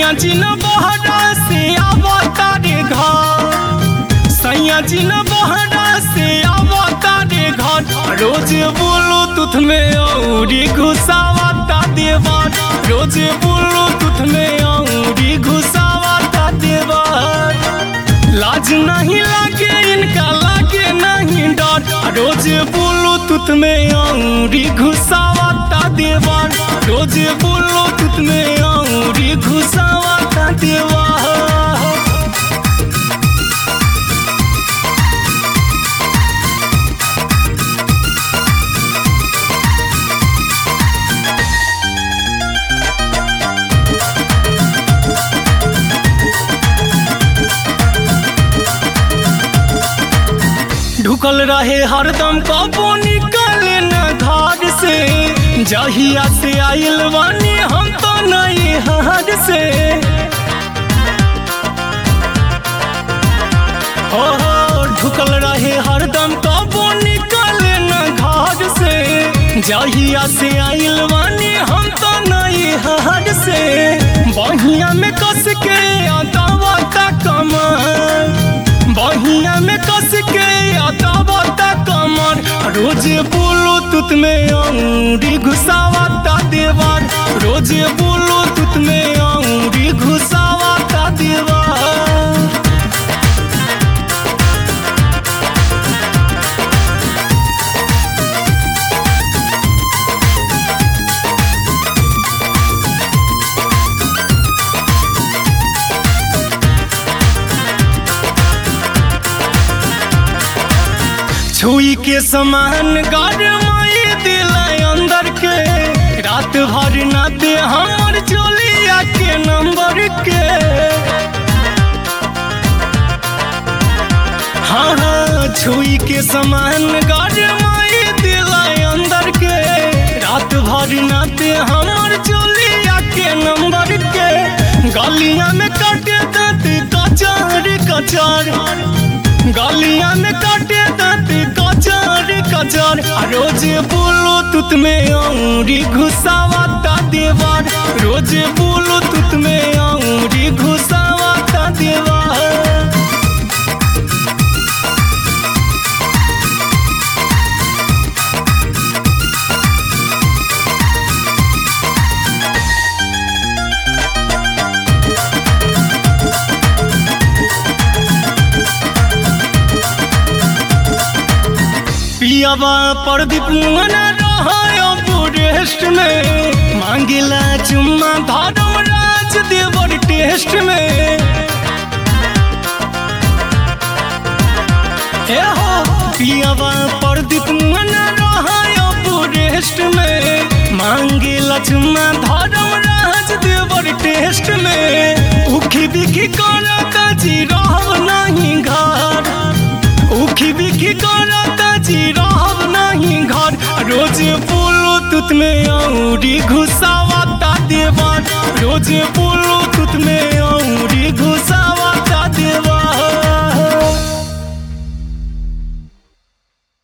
सैया जी न बहरा से आवता रे घर सैया जी न बहरा से आवता रे घर रोज बोलो तुथ में औरी घुसावता देवर रोज बोलो तुथ में औरी घुसावता देवर लाज नहीं लागे इनका लागे नहीं डर रोज बोलो तुत में औरी घुसावता देवर रोज बोलो तुत में औरी घुसावता देवर ढुकल रहे हरदम कबो निकले न घर से जहिया से आइल बानी हम तो नहीं हार से हो हो ढुकल रहे हरदम कबो निकले न घर से जहिया से आइल बानी हम तो नहीं हार से बहिया में कस के अदावता कमर बहिया में कस के अदावता कमर रोज बोलो तुत में अंगूरी घुसावता देवर रोज बोलो तुत में अंगूरी घुसावता देवर छुई के समान गरमाई दिल अंदर के रात भर न दे हमर चोलिया के नंबर के हाँ हाँ छुई के समान गरमाई दिल अंदर के रात भर न दे हमर चोलिया के नंबर के गलिया में काटे दांत कचार कचार गलिया में काटे दांत कचार कचार आ रोज बोलो तुत में औरी घुसावता देवर रोज बोलो तुत में औरी घुसावता देवर पियावा प्रदीप मना रहा रेस्ट में मांगिला चुम्मा धर्म राज देवर टेस्ट में ए हो पियावा प्रदीप मना रहा रेस्ट में मांगिला चुम्मा धर्म राज देवर टेस्ट में उखी बिखी करता जी रहब नहीं घर उखी बिखी करता जी रहब नहीं घर रोज बोलो तुत में औरी घुसावता देवर रोज बोलो तुत में औरी घुसावा